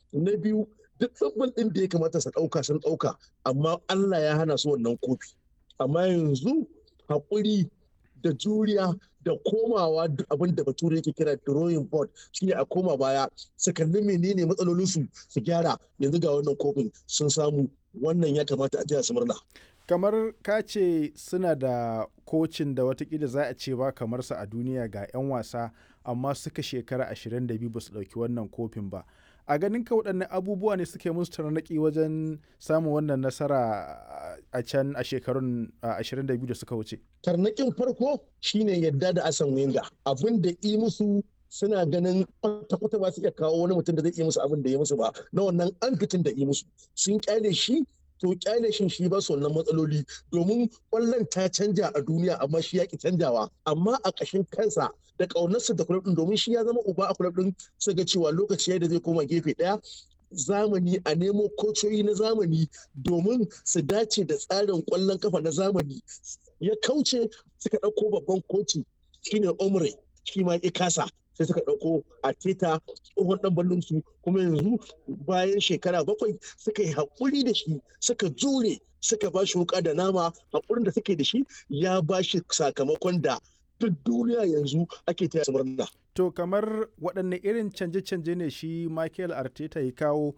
na biyu duk tsabbal ɗin da ya kamata su ɗauka sun ɗauka amma Allah ya hana su wannan kofi amma yanzu haƙuri da juriya da komawa abin da bature yake kira drawing board shine a koma baya su kalli menene matsalolinsu su gyara yanzu ga wannan kofin sun samu wannan ya kamata a jiya su murna kamar ka ce suna da kocin da watakila za a ce ba kamar sa a duniya ga 'yan wasa amma suka shekara 22 ba su ɗauki wannan kofin ba a ganin ka waɗanne abubuwa ne suke musu tarnaƙi wajen samun wannan nasara a can a shekarun 22 da suka wuce tarnaƙin farko shine yadda da asan wenga abin da i musu suna ganin kwata-kwata ba su iya kawo wani mutum da zai iya musu abin da ya musu ba na wannan an fitin da i musu sun kyale shi to kyale shin shi ba su wannan matsaloli domin kwallon ta canja a duniya amma shi ya ki canjawa amma a ƙashin kansa da ƙaunarsa da kulab ɗin domin shi ya zama uba a kulab ɗin su ga cewa lokaci da zai koma gefe ɗaya zamani a nemo kocoyi na zamani domin su dace da tsarin kwallon kafa na zamani ya kauce suka ɗauko babban koci shine omre shi ma ya kasa sai suka ɗauko a teta tsohon ɗan ballon su kuma yanzu bayan shekara bakwai suka yi haƙuri da shi suka jure suka ba shi wuka da nama haƙurin da suke da shi ya ba shi sakamakon da duk duniya yanzu ake taya su murna. To kamar waɗanne irin canje-canje ne shi Michael Arteta ya kawo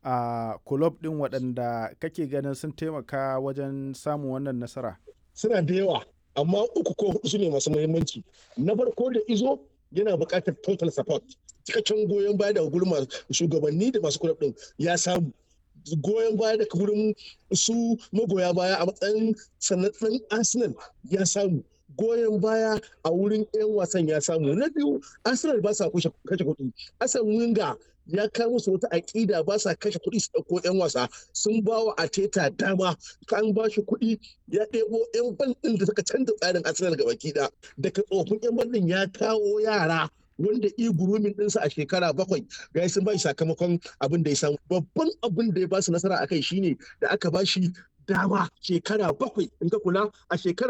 a kulob ɗin waɗanda kake ganin sun taimaka wajen samun wannan nasara? Suna da yawa amma uku ko hudu su ne masu muhimmanci. Na farko da izo yana buƙatar total support cikakken goyon baya daga gurin shugabanni da masu kulab ɗin ya samu goyon baya daga gurin su magoya baya a matsayin sanatsan arsenal ya samu goyon baya a wurin 'yan wasan ya samu na biyu arsenal ba sa kashe kuɗi asan winga ya kai musu wata aƙida ba sa kashe kuɗi su ɗauko 'yan wasa sun ba wa ateta dama kan ba shi kuɗi ya ɗebo 'yan ban ɗin da suka canza tsarin arsenal ga baki daga tsofin 'yan ban ɗin ya kawo yara wanda i gurumin ɗinsa a shekara bakwai ga sun ba shi sakamakon abin da ya samu babban abin da ya ba su nasara a kai shine da aka ba shi dama shekara bakwai in ka kula a shekara